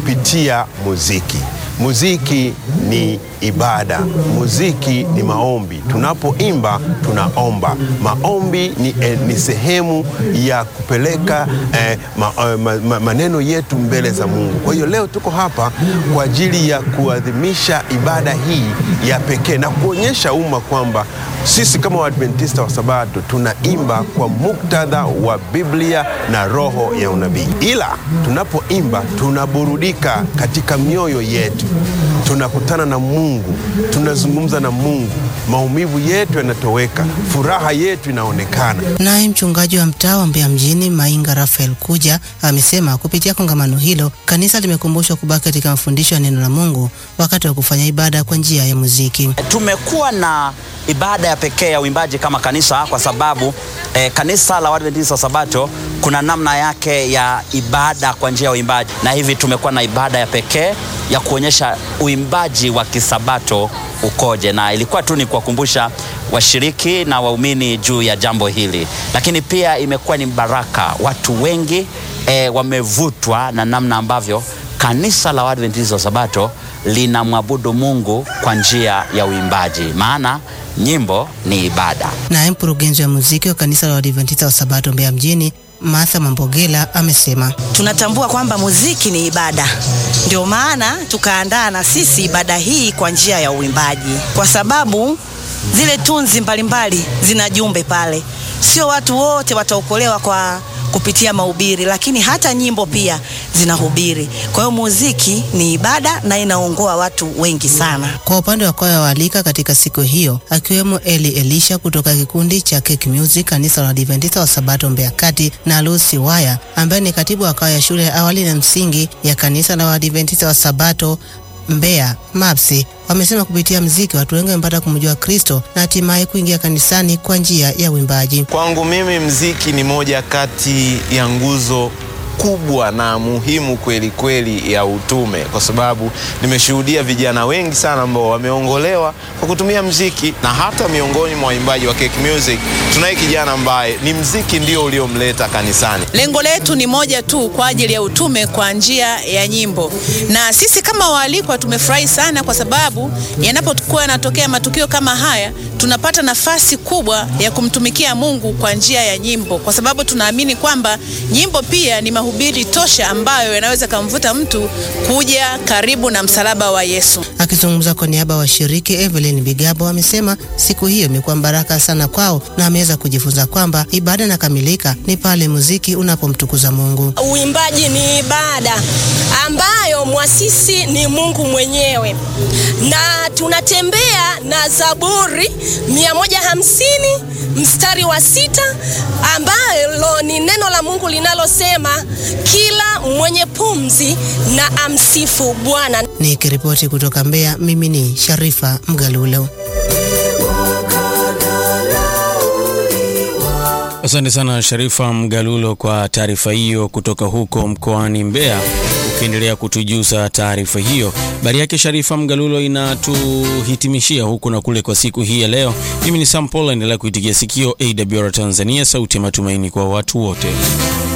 kupitia muziki. Muziki ni ibada, muziki ni maombi. Tunapoimba tunaomba. Maombi ni, eh, ni sehemu ya kupeleka eh, ma, eh, ma, ma, maneno yetu mbele za Mungu. Kwa hiyo leo tuko hapa kwa ajili ya kuadhimisha ibada hii ya pekee na kuonyesha umma kwamba sisi kama Waadventista wa Sabato tunaimba kwa muktadha wa Biblia na roho ya unabii, ila tunapoimba tunaburudika katika mioyo yetu, tunakutana na Mungu, tunazungumza na Mungu, maumivu yetu yanatoweka, furaha yetu inaonekana. Naye mchungaji wa mtaa wa Mbeya mjini Mainga Rafael Kuja amesema kupitia kongamano hilo kanisa limekumbushwa kubaki katika mafundisho ya neno la Mungu wakati wa kufanya ibada kwa njia ya muziki. Tumekuwa na ibada ya pekee ya uimbaji kama kanisa kwa sababu eh, kanisa la Waadventista wa Sabato kuna namna yake ya ibada kwa njia ya uimbaji, na hivi tumekuwa na ibada ya pekee ya kuonyesha uimbaji wa kisabato ukoje, na ilikuwa tu ni kuwakumbusha washiriki na waumini juu ya jambo hili, lakini pia imekuwa ni baraka. Watu wengi eh, wamevutwa na namna ambavyo kanisa la Waadventista wa Sabato linamwabudu Mungu kwa njia ya uimbaji, maana nyimbo ni ibada. Naye mkurugenzi wa muziki wa kanisa la Waadventista wa Sabato Mbeya mjini Martha Mambogela amesema tunatambua kwamba muziki ni ibada, ndio maana tukaandaa na sisi ibada hii kwa njia ya uimbaji, kwa sababu zile tunzi mbalimbali zina jumbe pale. Sio watu wote wataokolewa kwa kupitia mahubiri, lakini hata nyimbo pia zinahubiri. Kwa hiyo muziki ni ibada na inaongoa watu wengi sana. Kwa upande wa kwaya waalika katika siku hiyo akiwemo Eli Elisha kutoka kikundi cha Cake Music kanisa la Adventista wa Sabato Mbeya Kati na Lucy Waya ambaye ni katibu wa kwaya ya shule ya awali na msingi ya kanisa la Adventista wa Sabato Mbeya MAPSI wamesema kupitia mziki watu wengi wamepata kumjua Kristo na hatimaye kuingia kanisani kwa njia ya uimbaji. Kwangu mimi mziki ni moja kati ya nguzo kubwa na muhimu kweli kweli ya utume, kwa sababu nimeshuhudia vijana wengi sana ambao wameongolewa kwa kutumia mziki, na hata miongoni mwa waimbaji wa Cake Music tunaye kijana ambaye ni mziki ndio uliomleta kanisani. Lengo letu ni moja tu kwa ajili ya utume kwa njia ya nyimbo, na sisi kama waalikwa tumefurahi sana, kwa sababu yanapokuwa yanatokea matukio kama haya tunapata nafasi kubwa ya kumtumikia Mungu kwa njia ya nyimbo, kwa sababu tunaamini kwamba nyimbo pia ni mahubiri tosha ambayo yanaweza kumvuta mtu kuja karibu na msalaba wa Yesu. Akizungumza kwa niaba ya washiriki, Evelyn Bigabo amesema siku hiyo imekuwa baraka sana kwao na ameweza kujifunza kwamba ibada inakamilika ni pale muziki unapomtukuza Mungu. Uimbaji ni ibada ambayo mwasisi ni Mungu mwenyewe, na tunatembea na Zaburi 150 mstari wa sita ambalo ni neno la Mungu linalosema kila mwenye pumzi na amsifu Bwana. Nikiripoti kutoka Mbeya, mimi ni Sharifa Mgalulo. Asante sana Sharifa Mgalulo kwa taarifa hiyo kutoka huko mkoani Mbeya. Ukiendelea kutujuza taarifa hiyo, habari yake Sharifa Mgalulo inatuhitimishia huku na kule kwa siku hii ya leo. Mimi ni Sam Paul, endelea kuitigia sikio AWR Tanzania, sauti ya matumaini kwa watu wote.